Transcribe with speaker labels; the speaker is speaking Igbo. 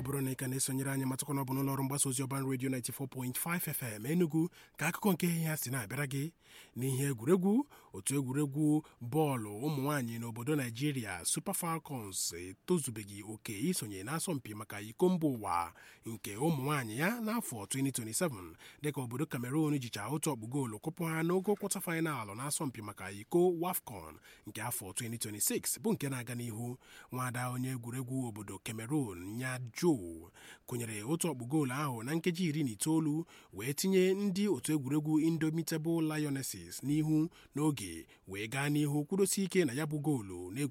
Speaker 1: bụrụ na ị ka na-esonyere anyị matakwa na ọ bụ n'ụlọ ọrụ mgbasa ozi ọban redio 94.5 FM Enugu ka akụkọ nke ihe ya si na-abịara gị n'ihe egwuregwu otu egwuregwu bọọlụ ụmụ nwaanyị n'obodo Naijiria Super Falcons etozubeghị oke isonye n'asọmpi maka iko mba ụwa nke ụmụ nwaanyị ya n'afọ 2027 dịka obodo Cameroon jicha otu ọkpụ goolu kụpụ ha n'ogo kwọta faịnalụ n'asọmpi maka iko WAFCON nke afọ 2026 bụ nke na-aga n'ihu nwada onye egwuregwu obodo Cameroon nya Joe kụnyere otu ọkpụ goolu ahụ na nkeji iri na itoolu wee tinye ndị otu egwuregwu Indomitable Lionesses n'ihu n'oge wee gaa n'ihu kwudosi ike na ya bụ goolu